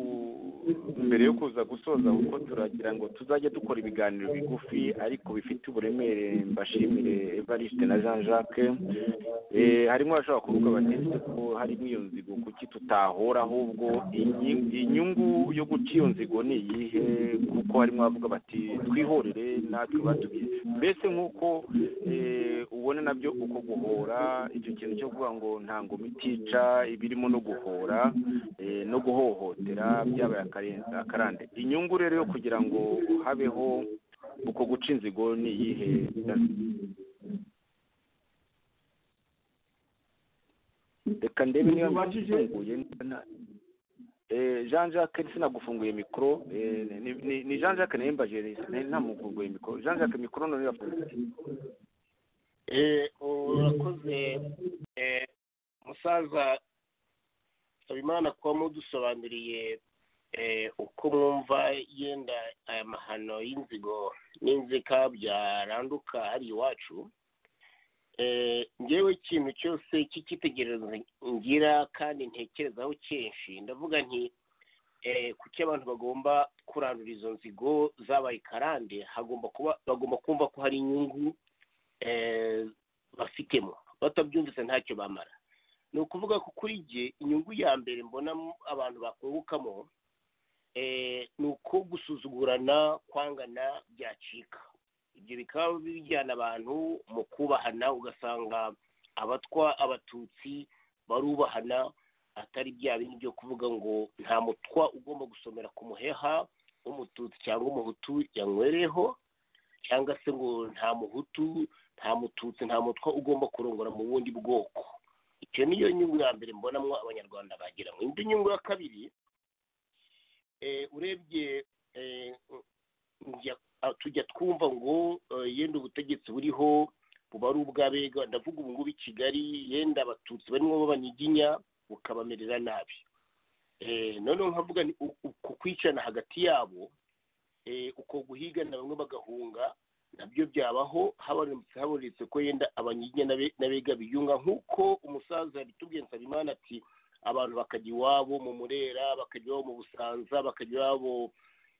mbere yo kuza gusoza kuko turagira ngo tuzajye dukora ibiganiro bigufi ariko bifite uburemere mbashimire evariste na jean jacques Eh, harimo abashobora kuvuga bati ese ko harimo iyo nzigo kuki tutahora ahubwo inyi- inyungu yo guca iyo nzigo ni iyihe kuko harimo abavuga bati twihorere natwe batubizi mbese nk'uko eh, ubona nabyo uko guhora icyo kintu cyo kuvuga ngo nta ngoma itica ibirimo no guhora eh, no guhohotera byabaye akarenze- akarande inyungu rero yo kugira ngo habeho uko guca inzigo ni iyihe reka ndebe niba Ubajije- mbifunguye niba nta- Eh, Jean Jacques sinagufunguye mikoro eh, ni- ni- ni Jean Jacques nayembaje ntamufunguye mikoro Jean Jacques mikoro none irafunze Eh, urakoze eh, musaza habimana kuba mudusobanuriye eh, uko mwumva yenda aya mahano y'inzigo n'inzika byaranduka hari iwacu Eh, njyewe ikintu cyose cy'icyitegererezo ngira kandi ntekerezaho kenshi ndavuga nti eh, kuki abantu bagomba kurandura izo nzigo zabaye karande hagomba kuba bagomba kumva ko hari inyungu eh, bafitemo batabyumvise ntacyo bamara ni ukuvuga ko kuri jye inyungu ya mbere mbona mu- abantu bakungukamo eh, ni uko gusuzugurana kwangana byacika ibyo bikaba bijyana abantu mu kubahana ugasanga abatwa abatutsi barubahana atari bya bindi byo kuvuga ngo nta mutwa ugomba gusomera ku muheha w'umututsi cyangwa umuhutu yanywereho cyangwa se ngo nta muhutu nta mututsi nta mutwa ugomba kurongora mu bundi bwoko icyo niyo nyungu ya mbere mbonamo abanyarwanda bagiramo indi nyungu ya kabiri eh, urebye eh, njya- ah, tujya twumva ngo eh, yenda ubutegetsi buriho buba ari ubw'abega ndavuga ubu ngubu i kigali yenda abatutsi barimo b'abanyiginya bukabamerera nabi Eh, noneho nkavuga ni u- uku kwicana hagati yabo eh, uko guhigana bamwe bagahunga nabyo byabaho habonetse habonetse ko yenda abanyiginya n'abe- n'abega biyunga nk'uko umusaza yabitubwiye nsabimana ati abantu bakajya iwabo mu murera bakajya iwabo mu busanza bakajya iwabo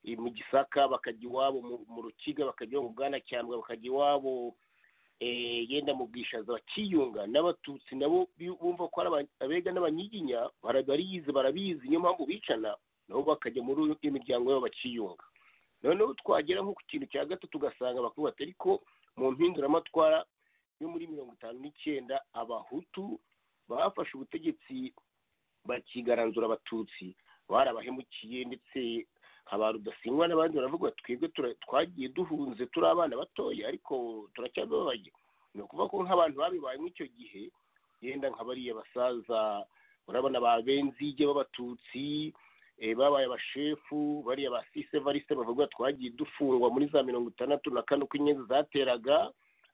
eh, mu gisaka bakajya iwabo mu- mu rukiga bakajya iwabo mu bwanacyambwe bakajya iwabo eh, yenda mu bwishaza bakiyunga n'abatutsi nabo bi- bumva ko ari aba- abega n'abanyiginya bara- bariyizi barabizi niyo mpamvu bicana nabo bakajya muri iyo miryango yabo bakiyunga noneho twagera nko ku kintu cya gatatu ugasanga bakuru bati ariko mu mpinduramatwara yo muri mirongo itanu n'icyenda abahutu bafashe ubutegetsi bakigaranzura abatutsi barabahemukiye ndetse haba rudasingwa n'abandi baravuga bati twebwe tura- twagiye duhunze turi abana batoya ariko turacyababaye ni ukuvuga ko nk'abantu babibayemo icyo gihe yenda nka bariya basaza urabona ba benzige b'abatutsi babaye abashefu bariya ba sise varise bavuga twagiye dufungwa muri za mirongo itandatu na kane uko inyenzi zateraga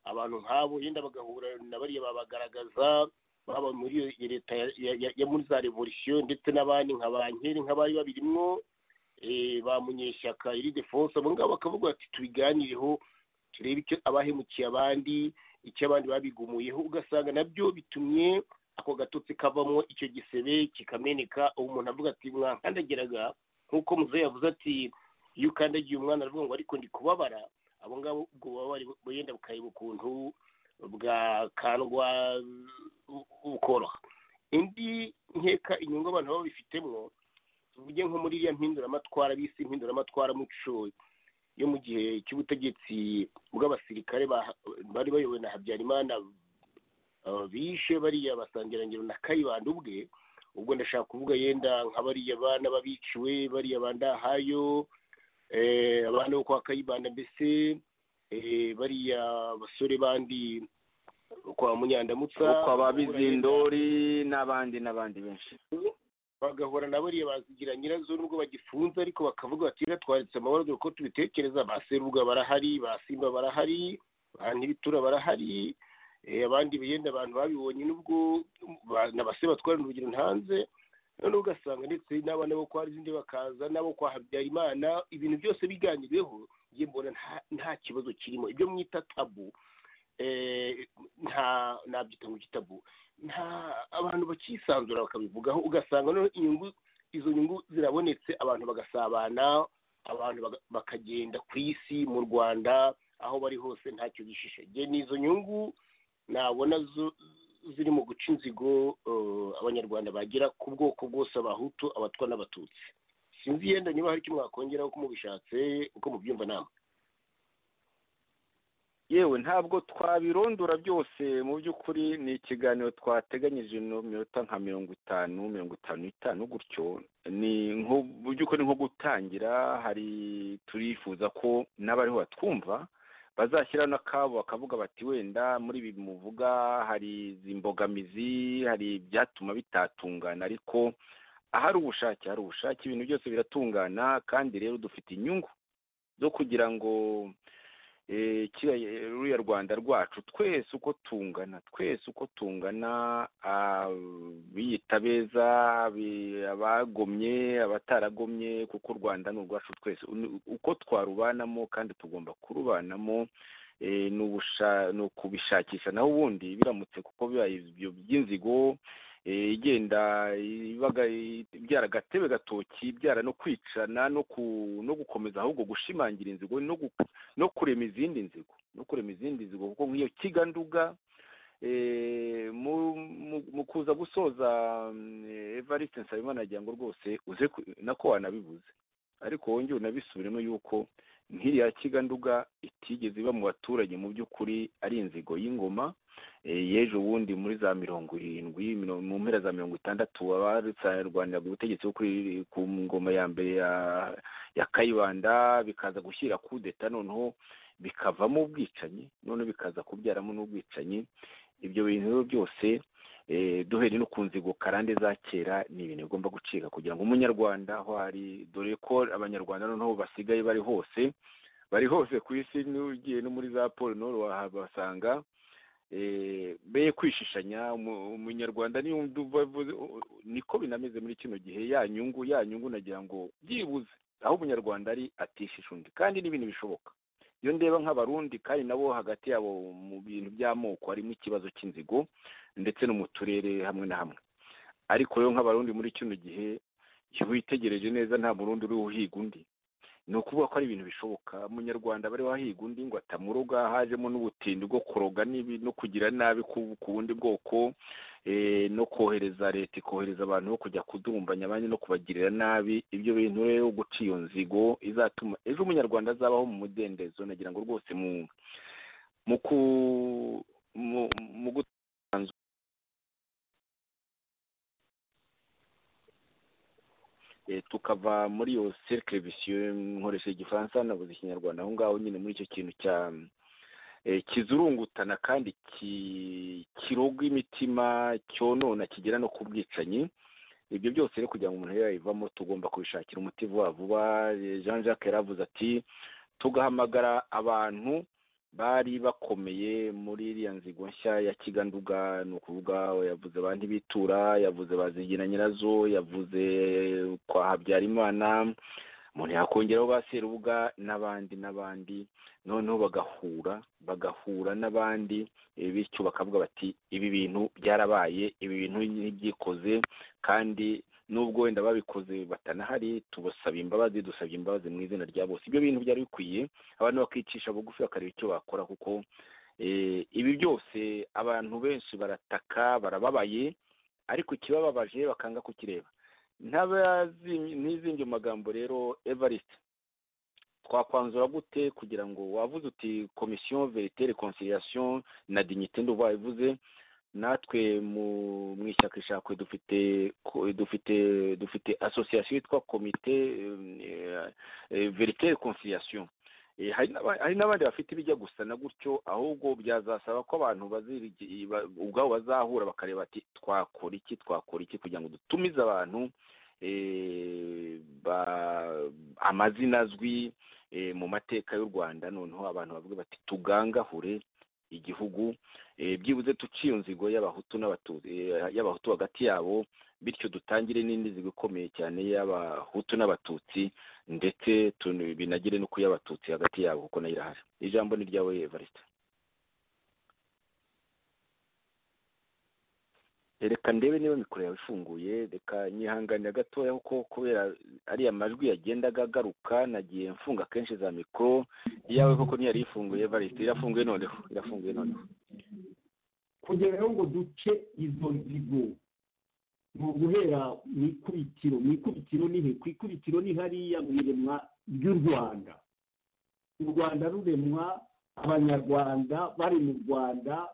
abantu nk'abo yenda bagahura na bariya babagaragaza baba muri iyo leta ya- ya- ya muri za revolisiyo ndetse n'abandi nka ba nkeri nk'abari babirimwo eh, ba munyeshyaka iri defonse abo ngabo bakavuga bati tubiganireho turebe icyo abahemukiye abandi icyo abandi babigumuyeho ugasanga nabyo bitumye ako gatotsi kavamo icyo gisebe kikameneka uwo umuntu avuga ati mwankandagiraga nk'uko muzehe yavuze ati iyo ukandagiye umwana aravuga ngo ariko ndi kubabara abo ngabo ubwo bubabare bu- yenda bukareba ukuntu bwakandwa bu- bukoroha indi nkeka inyungu abantu baba babifitemo tuvuge nko muri iriya mpinduramatwara bisi impinduramatwara muco yo mu gihe cy'ubutegetsi bw'abasirikare ba- bari bayobowe na habyarimana Uh, bishe bariya basangirangiro na kayibanda ubwe ubwo ndashaka kuvuga yenda nka bariya bana babiciwe bariya bandahayo eh, abana bo kwa kayibanda mbese eh, bariya basore bandi kwa munyandamutsa kwa ba bizindori n'abandi n'abandi benshi bagahura na bariya bazigira nyirazo nubwo bagifunze ariko bakavuga bati rero twanditse amabara dore ko tubitekereza ba serubuga barahari ba simba barahari ba ntibitura barahari eh, abandi yenda abantu babibonye nubwo ba- na base batwarana urugero hanze none ugasanga ndetse n'abana bo kwa zindi bakaza n'abo kwa habyarimana ibintu byose biganiriweho njye mbona nta- nta kibazo kirimo ibyo mwita tabu eh, nta nabyita ngo igitabu nta abantu bakisanzura bakabivugaho ugasanga noneho inyungu izo nyungu zirabonetse abantu bagasabana abantu baga- bakagenda ku isi mu rwanda aho bari hose ntacyo bishishe nge ni izo nyungu nabona zo- ziri mu guca inzigo eh, abanyarwanda bagira ku bwoko bwose abahutu abatwa n'abatutsi sinzi yenda niba hari icyo mwakongeraho uko mubishatse uko mubyumva nama yewe ntabwo twabirondora byose mu by'ukuri ni ikiganiro twateganyije no minota nka mirongo itanu mirongo itanu n'itanu gutyo ni nko mu by'ukuri nko gutangira hari turifuza ko n'abariho batwumva bazashyiraho n'akabo bakavuga bati wenda muri ibi muvuga hari izi mbogamizi hari ibyatuma bitatungana ariko ahari ubushake hari ubushake ibintu byose biratungana kandi rero dufite inyungu zo kugira ngo eh, kiriya eh, ruriya rwanda rwacu twese uko tungana twese uko tungana ah, biyita beza bi- abagomye abataragomye kuko u rwanda ni urwacu twese Uni- uko twarubanamo kandi tugomba kurubanamo eh, ni ubusha- ni ukubishakisha naho ubundi biramutse kuko bibaye ibyo by'inzigo eh, igenda ibaga ibyara agatebe gatoki ibyara no kwicana no ku- no gukomeza ahubwo gushimangira inzigo no gu- no kurema izindi nzigo no kurema izindi nzigo kuko nk'iyo kiganduga eh, mu- mu- mu kuza gusoza mm, eh, evariste nsabimana agira ngo rwose uze ku- nako wanabibuze ariko wongere unabisubiremo yuko nk'iriya kiganduga itigeze iba mu baturage mu by'ukuri ari inzigo y'ingoma eh, yeje ubundi muri za mirongo irindwi miro- mu mpera za mirongo itandatu abarwaniraga ubutegetsi bwo kuri- ku ngoma ya mbere ya ya kayibanda bikaza gushyira kudeta noneho bikavamo ubwicanyi noneho bikaza kubyaramo n'ubwicanyi ibyo bintu rero byose eh, duhereye no ku nzigo karande za kera ni ibintu bigomba gucika kugira ngo umunyarwanda aho ari dore ko abanyarwanda noneho basigaye bari hose bari hose ku isi n'ugiye no muri za polo noro wahabasanga eh, be kwishishanya umu- umunyarwanda niyo ndumva avuze, u- u- niko binameze muri kino gihe ya nyungu ya nyungu nagira ngo byibuze aho umunyarwanda ari atishisha undi kandi n'ibintu bishoboka iyo ndeba nk'abarundi kandi nabo hagati yabo mu bintu by'amoko harimo ikibazo cy'inzigo ndetse no mu turere hamwe na hamwe ariko rero nk'abarundi muri kino gihe iyo witegereje neza nta murundi uri uhiga undi ni ukuvuga ko ari ibintu bishoboka umunyarwanda bari wahiga undi ngo atamuroga hajemo n'ubutindi bwo kuroga n'ibi no kugira nabi ku ku bundi bwoko eh, no kohereza leta ikohereza abantu bo kujya kudurumbanya abandi no kubagirira nabi ibyo bintu rero guca iyo nzigo izatuma ejo umunyarwanda azabaho mu mudendezo nagira ngo rwose mu mu ku mu, mu gu- eh, tukava muri iyo cercle vicieux nkoresheje igifaransa nabuze ikinyarwanda aho ngaho nyine muri icyo kintu cya eh, kizurungutana kandi ki- kiroga imitima cyonona kigera no ku bwicanyi ibyo byose rero kugira ngo umuntu yayivamo tugomba kubishakira umuti vuba vuba jean jacques yaravuze ati tugahamagara abantu bari bakomeye muri iriya nzigo nshya ya kiganduga ni ukuvuga yavuze ba ntibitura yavuze bazigira nyirazo yavuze kwa habyarimana umuntu yakongeraho ba serubuga n'abandi n'abandi noneho bagahura bagahura n'abandi bityo bakavuga bati ibi bintu byarabaye ibi bintu ntibyikoze kandi nubwo wenda babikoze batanahari tubasaba imbabazi dusabye imbabazi mu izina rya bose ibyo bintu byari bikwiye abantu bakicisha bugufi bakareba icyo bakora kuko ibi byose abantu benshi barataka barababaye ariko ikibababaje bakanga kukireba ntizindi magambo rero evariste twakwanzura gute kugira ngo wavuze uti komisiyo veritere konsiriyasiyo na dignite nduba ivuze natwe mu ishyaka ishakwe dufite dufite dufite asosiyasiyo yitwa komite veritere konsiriyasiyo hari n'abandi bafite ibijya gusa na gutyo ahubwo byazasaba ko abantu ubwabo bazahura bakareba ati twakora iki twakora iki kugira ngo dutumize abantu amazina azwi mu mateka y'u rwanda noneho abantu bavuga bati tugangahure igihugu byibuze tuciye inzigo y'abahutu y'abahutu hagati yabo bityo dutangire n'indi nzigo ikomeye cyane y'abahutu n'abatutsi ndetse binagire no ku y'abatutsi hagati yabo kuko nayo irahari ijambo ni ryawe evariste reka ndebe niba mikoro yawe ifunguye reka nyihanganira gatoya kuko kubera ariya majwi yagendaga agaruka nagiye mfunga kenshi za mikoro iyawe koko ntiyari ifunguye evariste irafunguye noneho irafunguye noneho kugeraho ngo duce izo nzigo ni uguhera mu ikubitiro mu ikubitiro ni he ku ikubitiro ni hariya mu iremwa ry'u rwanda u rwanda ruremwa abanyarwanda bari mu rwanda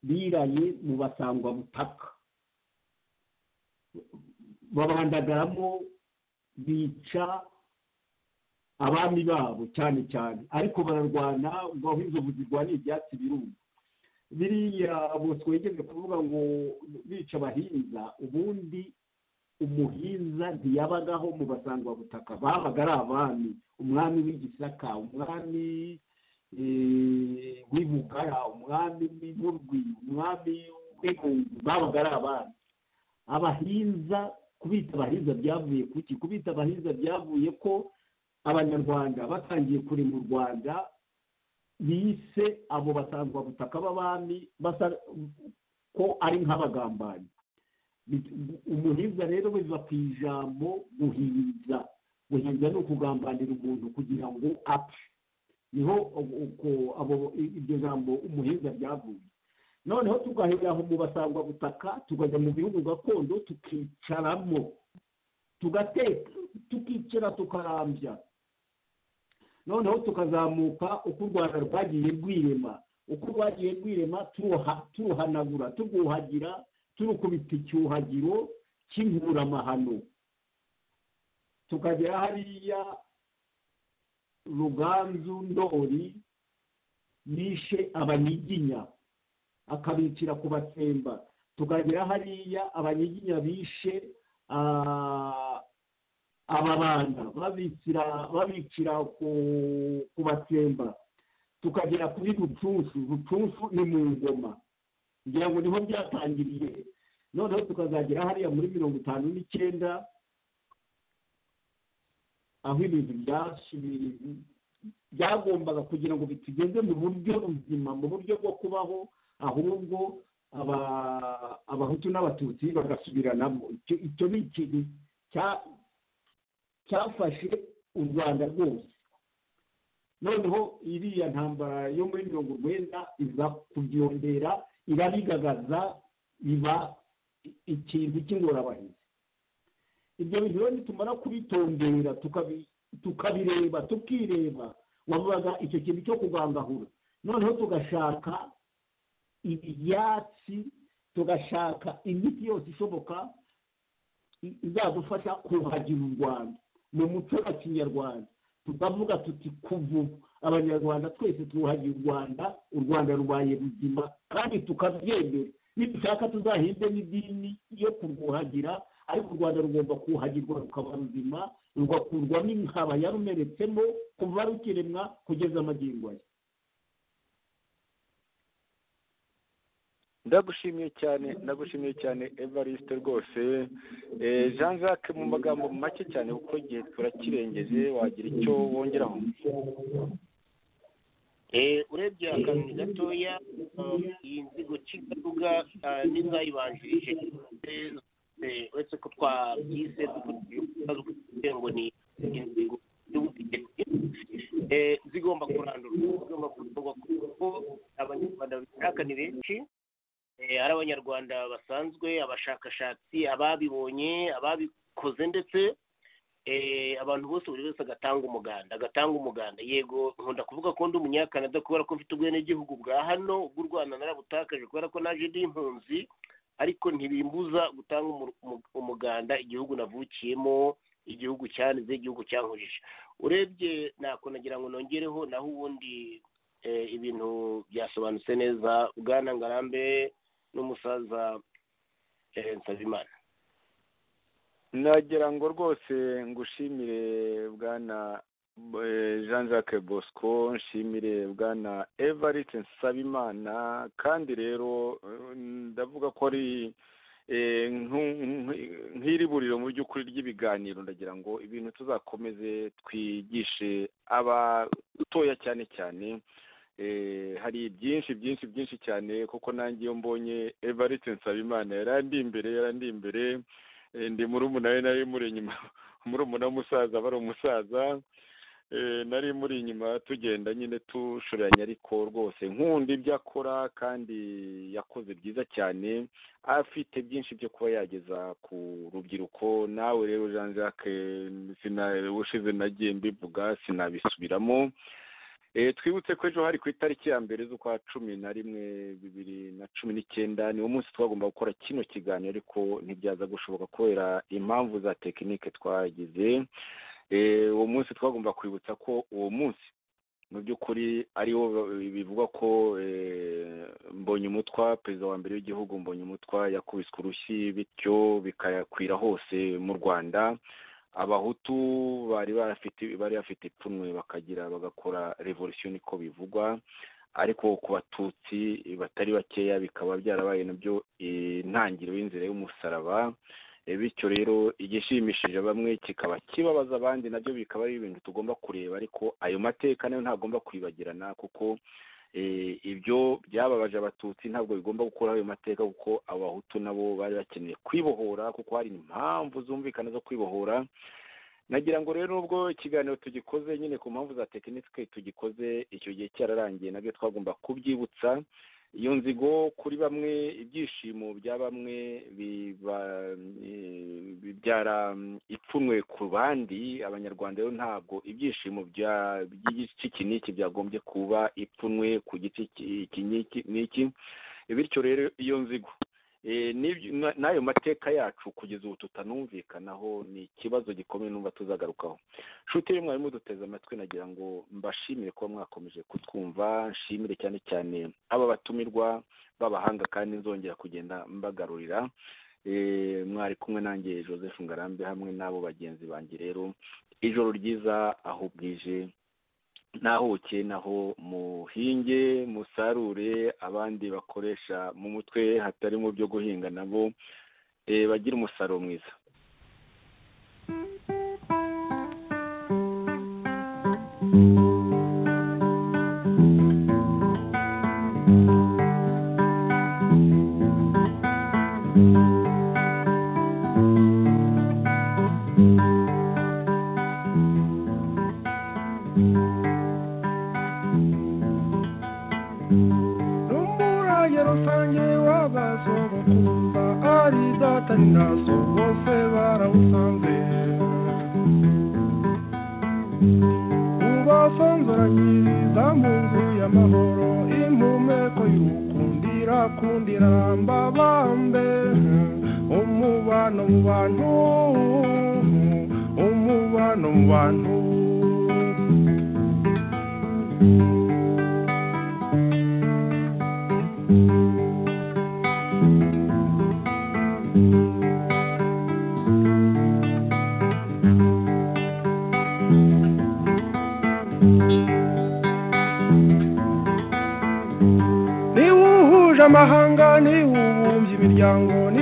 biraye mu basangwabutaka babandagaramo bica abami babo cyane cyane ariko bararwana ngo aho inzovu zirwaniye ibyatsi biruma biriya twegeze kuvuga ngo bica abahinza ubundi umuhinza ntiyabagaho mu basangwabutaka babaga ari abami umwami w'igisaka umwami w'ibugara umwami w'urwi umwami w'ibungu babaga ari abami abahinza kubita abahinza byavuye kuki kubita abahinza byavuye ko abanyarwanda batangiye kurema u rwanda bise abo butaka b'abami basa ko ari nk'abagambanyi umuhinza rero biva ku ijambo guhinza guhinza ni ukugambanira umuntu kugira ngo apfe niho iryo jambo umuhinza ryavuye noneho tugahera aho mu butaka tukajya mu bihugu gakondo tukicaramo tugateka tukicara tukarambya noneho tukazamuka uko u rwanda rwagiye rwirema uko rwagiye rwirema turuhanagura turwuhagira turukubita icyuhagiro cy'inkuramahano tukagera hariya ruganzu ndori yishe abanyiginya akabicira ku basemba tukagera hariya abanyiginya bishe ababanda babicira ku batemba tukagera kuri rucunsu rucunsu ni mu ngoma kugira ngo niho byatangiriye noneho tukazagera hariya muri mirongo itanu n'icyenda aho ibintu byagombaga kugira ngo bitugeze mu buryo buzima mu buryo bwo kubaho ahubwo abahutu n'abatutsi bagasubiranamo icyo ni ikintu cyafashe u rwanda rwose noneho iriya ntambara yo muri mirongo urwenda iza kubyongera irabigagaza biba ikintu cy'ingorabahizi ibyo bintu rero nitumara kubitondera tukabireba tukireba wavugaga icyo kintu cyo kugangahura noneho tugashaka ibyatsi tugashaka imiti yose ishoboka izadufasha kuhagira u rwanda mu muco wa kinyarwanda tukavuga tuti kuva abanyarwanda twese twuhagiye u rwanda u rwanda rubaye ruzima kandi tukabyemera nidushaka tuzahinde n'idini yo kurwuhagira ariko u rwanda rugomba kuhagirwa rukaba ruzima rugakurwamo inkaba yarumeretsemo kuva rukiremwa kugeza amagingo aya ndagushimiye cyane ndagushimiye cyane evariste rwose jean jacques mu magambo make cyane kuko igihe turakirengeje wagira icyo wongeraho urebye akantu gatoya iyi nzigo cikaruga n'izayibanjirije uretse ko twabyise kugira ngo ni inzigo y'ubutegetsi zigomba kurandurwa zigomba kurandurwa kuko abanyarwanda babishaka ni benshi hari abanyarwanda basanzwe abashakashatsi ababibonye ababikoze ndetse abantu bose buri wese agatanga umuganda agatanga umuganda yego nkunda kuvuga ko ndi umunyakanada kubera ko mfite ubwenegihugu bwa hano ubw'u rwanda narabutakaje kubera ko naje ndi impunzi ariko ntibimbuza gutanga umuganda igihugu navukiyemo igihugu cyanize igihugu cyankujije urebye ntako nagira ngo nongereho naho ubundi ibintu byasobanutse neza bwana ngarambe n'umusaza nsabimana nagira ngo rwose ngushimire bwana jean jacques bosco nshimire bwana evariste nsabimana kandi rero ndavuga ko ari nk'iri buriro mu by'ukuri ry'ibiganiro ndagira ngo ibintu tuzakomeze twigishe abatoya cyane cyane hari byinshi byinshi byinshi cyane kuko nanjye iyo mbonye evariste nsabimana yarandi imbere yarandi imbere ndi murumuna we nari muri inyuma murumuna w'umusaza bari umusaza nari muri inyuma tugenda nyine tushoreranye ariko rwose nkunda ibyo akora kandi yakoze byiza cyane afite byinshi byo kuba yageza ku rubyiruko nawe rero jean jacques ushize nagiye mbivuga sinabisubiramo twibutse ko ejo hari ku itariki ya mbere z'ukwa cumi na rimwe bibiri na cumi n'icyenda niwo munsi twagomba gukora kino kiganiro ariko ntibyaza gushoboka kubera impamvu za tekinike twagize uwo munsi twagomba kwibutsa ko uwo munsi mu by'ukuri ariwo bivugwa ko mbonye umutwa perezida wa mbere w'igihugu mbonye umutwa yakubiswe urushyi bityo bikayakwira hose mu rwanda abahutu bari bafite bari bafite ipfunwe bakagira bagakora revolisiyo niko bivugwa ariko ku batutsi batari bakeya bikaba byarabaye nabyo intangiriro y'inzira y'umusaraba bityo rero igishimishije bamwe kikaba kibabaza abandi nabyo bikaba ari ibintu tugomba kureba ariko ayo mateka nayo ntagomba kwibagirana kuko ibyo byababaje abatutsi ntabwo bigomba gukuraho ayo mateka kuko abahutu nabo bari bakeneye kwibohora kuko hari impamvu zumvikana zo kwibohora nagira ngo rero nubwo ikiganiro tugikoze nyine ku mpamvu za tekinike tugikoze icyo gihe cyararangiye nabyo twagomba kubyibutsa iyo nzigo kuri bamwe ibyishimo bya bamwe bibyara ipfunwe ku bandi abanyarwanda rero ntabwo ibyishimo by'igiki n'iki byagombye kuba ipfunwe ku giti iki n'iki bityo rero iyo nzigo n'ayo mateka yacu kugeza ubu tutanumvikanaho ni ikibazo gikomeye numva tuzagarukaho nshuti y'umwarimu mwarimu duteze amatwi nagira ngo mbashimire kuba mwakomeje kutwumva nshimire cyane cyane aba batumirwa b'abahanga kandi nzongera kugenda mbagarurira mwari kumwe nanjye joseph ngarambe hamwe n'abo bagenzi banjye rero ijoro ryiza aho bwije nahuke naho muhinge musarure abandi bakoresha mu mutwe hatari mu byo guhinga nabo bagira umusaruro mwiza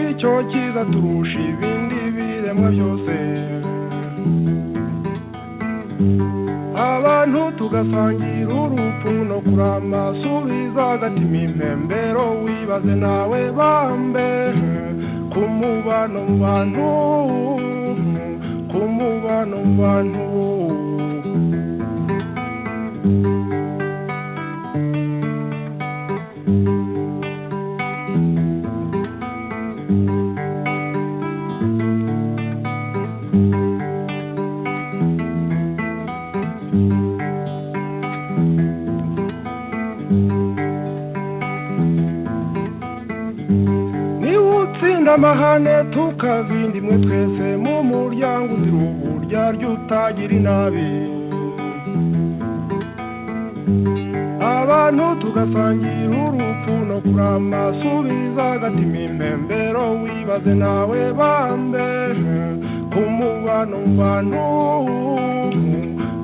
turusha ibindi biremwa byose abantu tugasangira urupfu no kurama subiza agatima impembero wibaze nawe bambe ku mubano mu bantu ku mubano mu bantu niba utsinda amahane tukabindi mwe twese mu muryango uzira uburyarya utagira inabi abantu tugasangira urupfu no kurama subiza agatima impembero wibaze nawe bambe ku mubano mu bantu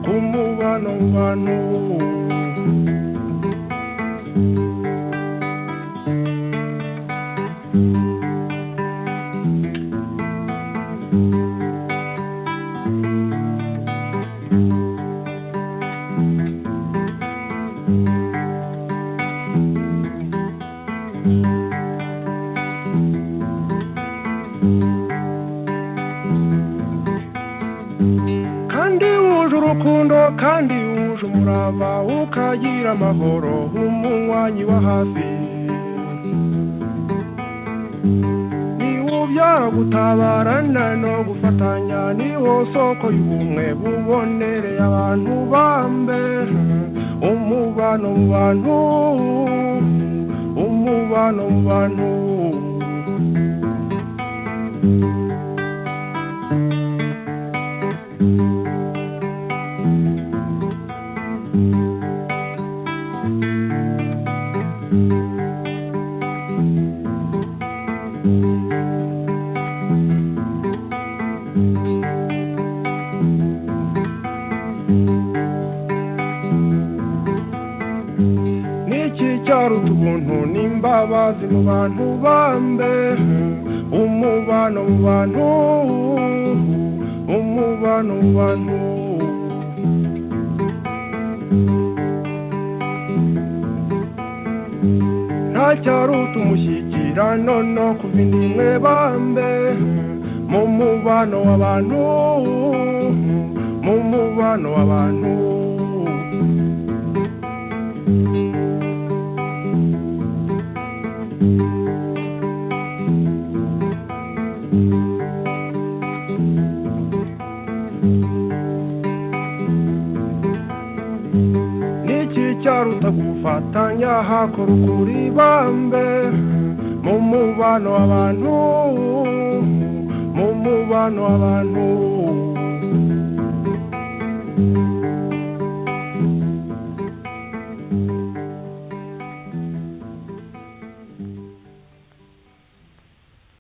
ku mubano mu bantu kandi wuje urukundo kandi wuje umurava ukagira amahoro nk'umunywanyi wa hafi niwubyara gutabarana no gufatanya niwo soko y'ubumwe bubonereye abantu bambe umubano mu bantu umubano mu bantu n'iki cyaruta ubuntu n'imbabazi mu bantu bambe umubano mu bantu umubano mu bantu nta cyaruta umushyikirano no kuva indimwe bambe mu mubano w'abantu mu mubano w'abantu niki cyaruta gufatanya hakora ukuri bambe mu mubano w'abantu mu mubano w'abantu